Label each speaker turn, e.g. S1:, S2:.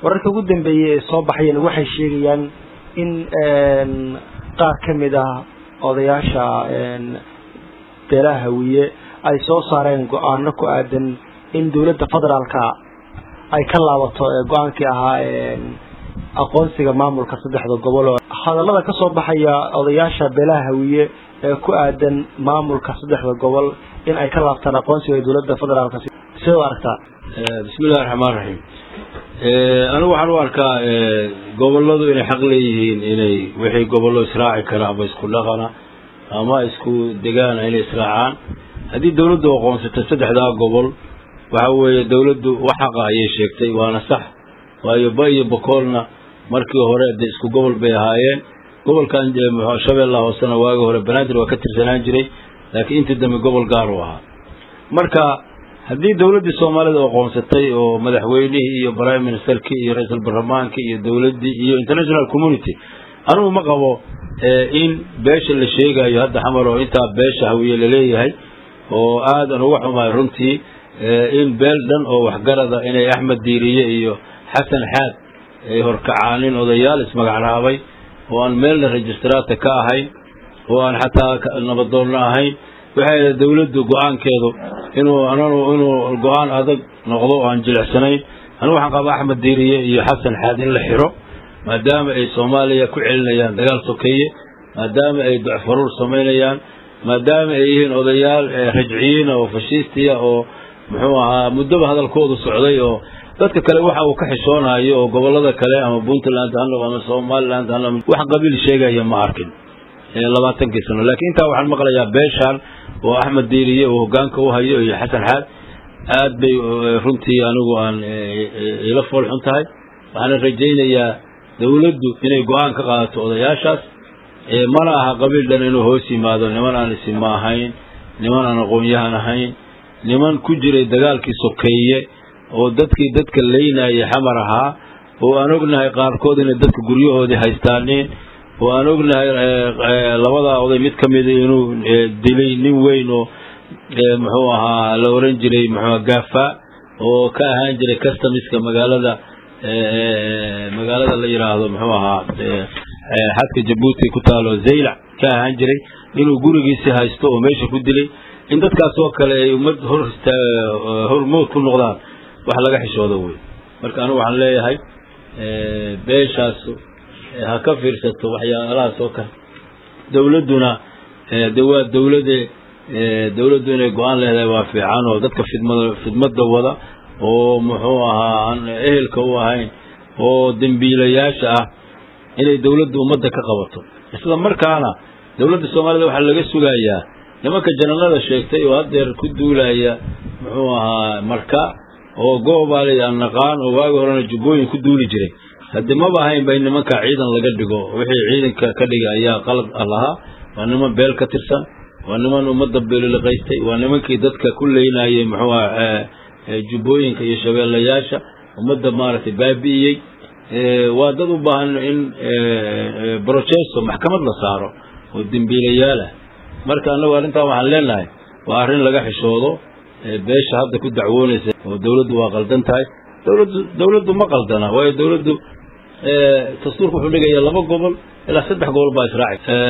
S1: wararka ugu dambeeyey ee soo baxayeen waxay sheegayaan in qaar ka mid ah odayaasha beelaha hawiye ay soo saareen go-aano ku aadan in dowladda federaalka ay ka laabato go-aankii ahaa aqoonsiga maamulka saddexda gobol oo hadallada ka soo baxaya odayaasha beelaha hawiye ee ku aadan maamulka saddexda gobol in ay ka laabtaan aqoonsiga dowladda federaalka sidoo aragtaa
S2: bismillahi raxmaan raxiim anigu waxaan u arkaa goboladu inay xaq leeyihiin inay wixii gobollo israaci kara ama isku dhaqana ama isku degaana inay israacaan haddii dawladdu aqoonsato saddexdaa gobol waxa weeye dawladdu wax xaqa ayay sheegtay waana sax waayo ba iyo bokoolna markii hore de isku gobol bay ahaayeen gobolkan shabeellaha hoosena waagi hore banaadir waa ka tirsanaan jiray laakiin intii dambe gobol gaar u ahaa marka haddii dawladdii soomaalida aqoonsatay oo madaxweynihii iyo prime ministerkii iyo ra-iisul baarlamaankii iyo dawladdii iyo international community anugu ma qabo in beesha la sheegayo hadda xamar oo intaa beesha hawiye laleeyahay oo aadan uga xumahay runtii in beel dhan oo waxgarada inay axmed diiriye iyo xasan xaad ay horkacaanin odayaal ismagacraabay oo aan meelna registraata ka ahayn oo aan xataa nabadoonna ahayn waxay ahayd dawladdu go-aankeedu inuu ananu inuu go-aan adag noqdo oo aan jilicsanayn anigu waxaan qabaa axmed diiriye iyo xasan xaad in la xiro maadaama ay soomaaliya ku celinayaan dagaal sokeeye maadaama ay docfaruur samaynayaan maadaama ay yihiin odayaal rajciyiina oo fashiistiya oo muxuu ahaa muddoba hadalkoodu socday oo dadka kale waxa uu ka xishoonayo oo gobollada kale ama puntland ha noqo ama somaliland ha noqo wax qabiil sheegaya ma arkin labaatankii sano laakiin intaa waxaan maqlayaa beeshaan oo axmed diiriye uu hogaanka u hayo iyo xasan xaad aad bay runtii anigu aan ila foolxun tahay waxaana rajaynayaa dawladdu inay go-aan ka qaadato odayaashaas mana aha qabiil dhan inuu hoos yimaado niman aan isima ahayn niman aan aqoon-yahan ahayn niman ku jiray dagaalkii sokeeye oo dadkii dadka leynayay xamar ahaa oo aan ognahay qaarkood inay dadka guryahoodii haystaaneen oo aan ognahay labadaa oday mid ka mida inuu dilay nin weyn oo muxuu ahaa la oran jiray muxuu gaafa oo ka ahaan jiray customiska magaalada magaalada la yidhaahdo muxuu ahaa xadka jabuuti ku taalo zaylac ka ahaan jiray inuu gurigiisi haysto oo meesha ku dilay in dadkaas oo kale ay ummad hor hormood ku noqdaan wax laga xishoodo wey marka anigu waxaan leeyahay beeshaas ha ka fiirsato waxyaalahaas oo kale dawladduna de waa dawlade dawladdu inay go-aan leedahay waa fiican oo dadka fidmada fidmadda wada oo muxuu ahaa aan ehelka u ahayn oo dembiilayaasha ah inay dawladdu ummadda ka qabato isla markaana dawladda soomaalida waxaa laga sugayaa nimanka janalada sheegtay oo haddeer ku duulaya muxuu ahaa marka oo goobaali aan naqaan oo waagi horena jubbooyin ku duuli jiray haddii maba ahaynba in nimanka ciidan laga dhigo wixii ciidanka ka dhigay ayaa qalad lahaa waa niman beel ka tirsan waa niman ummadda beeliliqaystay waa nimankii dadka ku leynayay muxuu aha jubbooyinka iyo shabeellayaasha ummadda maaragtay baabi'iyey waa dad u baahan in brocesso maxkamad la saaro oo dembiilayaalah marka annagu arrintan waxaan leenahay waa arrin laga xishoodo beesha hadda ku dacwoonaysa oo dawladdu waa qaldan tahay dawladdu dawladdu ma qaldana waayo dawladdu dastuurka wuxuu dhigaya laba gobol ilaa saddex gobol baa israaci